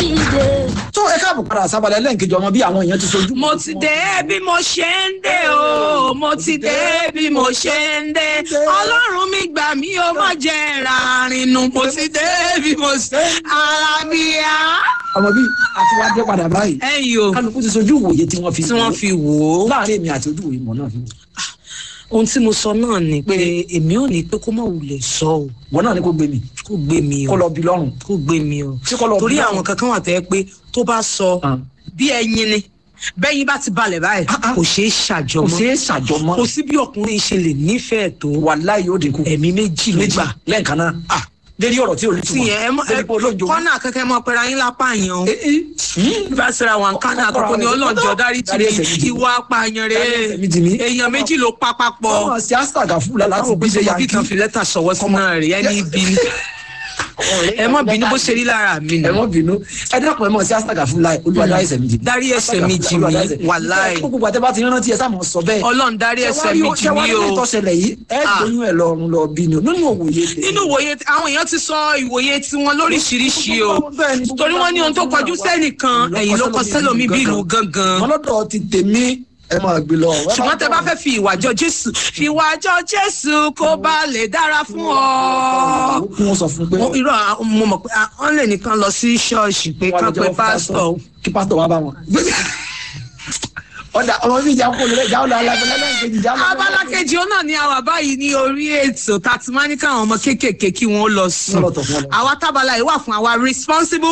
dìde. tó ẹ káàbọ̀ padà sábàlẹ̀ lẹ́ǹkejì ọmọ bí àwọn èèyàn ti sojú. mo ti dé bí mo ṣe ń dé o mo ti dé bí mo ṣe ń dé ọlọ́run mi gbà mí o má jẹ́ rárínú mo ti dé bí mo ṣe ara mi á. ọmọ bí àti wá dé padà báyìí ẹ̀yin o kálukú ti sojú ìwòye tí wọ́n fi tí wọ́n fi wò ó láàrin èmi àti ojú ìwòye mọ̀ náà fi wò. ohun tí mo sọ náà ni pé èmi ò ní pé kó má wulẹ̀ sọ o wọn náà ní kó gbé mi kó gbé mi kó o lọ bí lọ́rùn. kó gbé mi o Ṣé kó lọ bí torí lọ́rùn? àwọn kankan wà tẹ́ pé tó bá sọ Ah. bí ẹyin ni bẹ́yìn bá ti balẹ̀ báyìí Ah, ah. kò ṣeé kò ṣàjọmọ́ ṣeé ṣàjọmọ́ kò sí bí ọkùnrin ṣe lè nífẹ̀ẹ́ tó wàláhì yóò dínkù ẹ̀mí méjì ló méjì gbà lẹ́ẹ̀kan náà ah lérí ọ̀rọ̀ tí ò ní tí túmọ̀ yẹn ẹ mọ ẹ lérí pé olóńjó kọ́nà kẹ́kẹ́ mọ pẹ̀lú ayín lápá yẹn o bá sira wọn kánà àkọ́kọ́ ni ọlọ́njọ́ dárí tì Dárí ẹ̀ṣẹ̀ mi mí jì mí. ìwà apààyàn Dárí ẹ̀ṣẹ̀ mi jì mí. rẹ̀ èèyàn méjì ló pa papọ̀ ọmọ sí astaga fúlà láti àwọn bí ṣe òbí yà bí kan fi lẹ́tà sọ̀wọ́ sí náà rẹ̀ ẹni ibi ni ẹ mọ bínú bó ṣe rí lára mi ẹ nù mọ bínú ẹ dákun ẹ mọ sí astaga fúlà olúwa dárí ẹ̀ṣẹ̀ mi jì mí Dárí ẹ̀ṣẹ̀ mi jì mí, wàláhì. gbogbo àti bá ti rántí ẹ sáà mọ sọ bẹ́ẹ̀ ọlọ́run dárí ẹ̀ṣẹ̀ mi jì mí o ìtọ́sẹ̀lẹ̀ yìí ẹ Ah. gbóyún ẹ lọ́rùn lọ bí ni o nínú òwòye tèmi. nínú ìwòye àwọn èèyàn ti sọ ìwòye tiwọn lóríṣiríṣi o Bẹ́ẹ̀ ni, torí wọn ní ohun tó kọjú sẹ́nìkan ẹ̀yìn ló kọ sẹ́lòmí bí ìlú gangan. wọn lọ́dọ̀ ti tèmi ẹ máa gbé lọ. ṣùgbọ́n tẹ bá fẹ́ fi ìwà jọ jésù fi ìwà jọ jésù kó bá lè dára fún ọ. kí wọ́n sọ fún pé mo irọ́ à- mo mọ̀ pé à, wọ́n lè nìkan lọ sí ṣọ́ọ̀ṣì pé wọ́n á kán lọ pe jẹ́wọ́ fún pásítọ̀ kí pásítọ̀ wá bá wọn. ọ̀dà ọmọ mi ìjà kó lè jà ó lọ alágbèlè lẹ́yìn kejì jà ó lọ. abala kejì ó náà ní àwa báyìí ní orí ètò tá a ti máa ní káwọn ọmọ kéékèèké kí wọn ó lọ sùn Wọ́n lọ tọ̀ fún ọ lọ. àwa tábàlà yìí wà fún àwa responsible